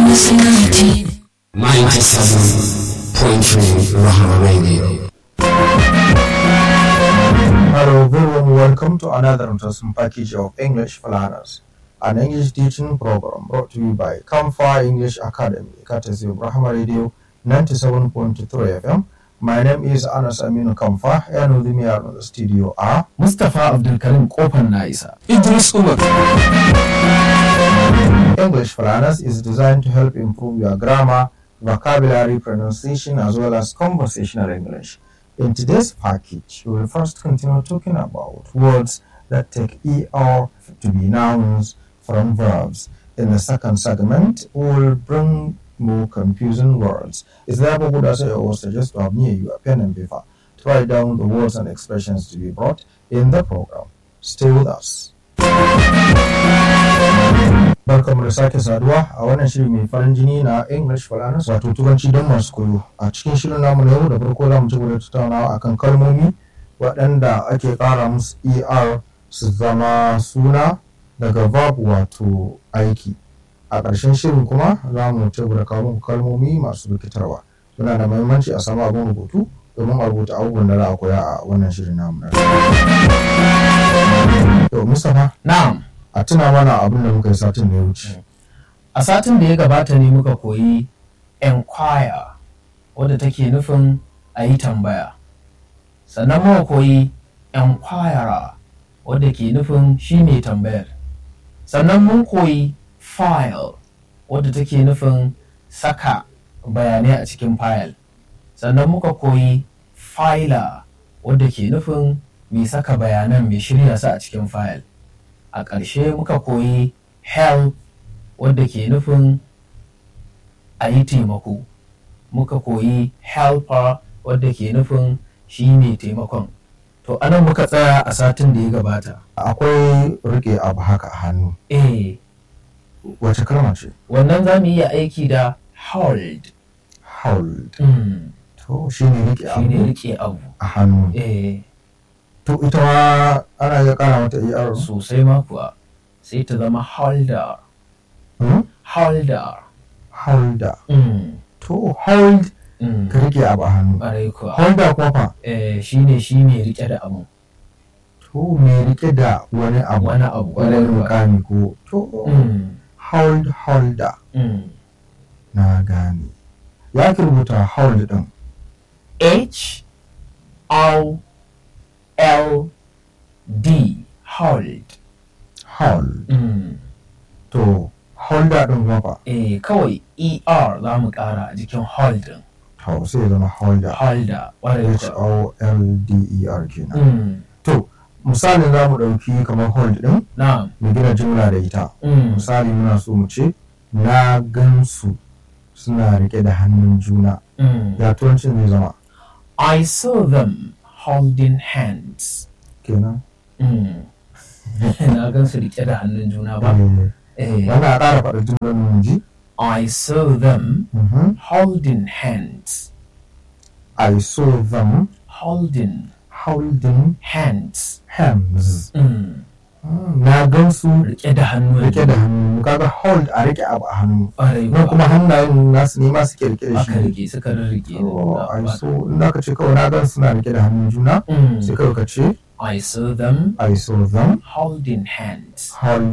97.3 Rahama Radio. Hello, very warm welcome to another interesting package of English for Learners, an English teaching program brought to you by Kamfa English Academy, courtesy of Rahama Radio 97.3 FM. My name is Anas Aminu Kamfa, and with me are in the studio are Mustapha Abdulkarim Kofar na isa. Idris Umar. English for Learners is designed to help improve your grammar, vocabulary, pronunciation, as well as conversational English. In today's package, we will first continue talking about words that take ER to be nouns from verbs. In the second segment, we will bring more confusing words. It's therefore good as I always suggest to have near you a pen and paper to write down the words and expressions to be brought in the program. Stay with us. Barkamu da sake saduwa a wannan shiri mai farin jini na English for Learners wato turanci don masu koyo. A cikin shirin namu na yau da farko za mu ci gaba da tattaunawa akan kalmomi waɗanda ake ƙara musu ER su zama suna daga verb wato aiki. A ƙarshen shirin kuma za mu ci gaba da kawo muku kalmomi masu rikitarwa. Suna da muhimmanci a samu abin rubutu domin a rubuta abubuwan da za a koya a wannan shirin namu na yau. To Mustapha Na'am, a tuna mana abin da muka yi satin da ya wuce. a satin da ya gabata ne muka koyi enquire wadda take nufin a yi tambaya. Sannan muka koyi enquirer wadda ke nufin shi mai tambayar. Sannan mun koyi file wadda take nufin saka bayanai a cikin file. Sannan muka koyi filer wadda ke nufin mai saka bayanan mai shirya su a cikin file. a ƙarshe muka koyi help wadda ke nufin a yi taimako muka koyi helper wadda ke nufin shi ne taimakon to anan muka tsaya a satin da ya gabata Akwai rike abu haka a hannu. eh Wace kalma ce? wannan za mu iya aiki da hold Hold. mm. To shi ne rike shi ne abu rike abu a hannu. eh To ita ma ana iya kara mata ER. sosai ma kuwa sai ta zama holder Hmm? holder Holder. mm. To hold Mm. ka rike abu a hannu. ƙwarai kuwa Holder kuma fa. eh, shi ne shi ne rike da abu To me rike da wani abu. wani abu Wani ƙwarai kuwa mukami ko. To Mm. hold holder. Mm. Na gane. Ya ki rubuta hold din. H O L D hold. Hold. Mm. To holder din kuma fa. Eh kawai ER za mu ƙara a jikin hold din. To sai ya zama holder. Holder ƙwarai H kuwa. O L D E R kenan. Mm. To, misalin za mu ɗauki kamar hold ɗin Na'am. mu gina jimla da ita. Mm. Misali muna so mu ce, na gansu suna riƙe da hannun juna. Mm. Ya turancin zai zama I saw them holding hands. kenan. Mm. Na gan su riƙe da hannun juna ba. Eh, Eh. Wannan a ƙara faɗa jimlar mu ji. I saw them Mhm. holding hands. I saw them Holding holding hands. hands. Mm. Mm, Na gansu Riƙe da hannun riƙe da hannu. Kaga hold a riƙe abu a hannu. ƙwarai Nan kuwa. kuma hannayen nasu ne ma suke riƙe da aka shi. rike suka rike Oh, I saw, in za ka ce kawai na gan suna riƙe da hannun juna. Sai kawai ka ce, I saw them I saw them holding hands. hold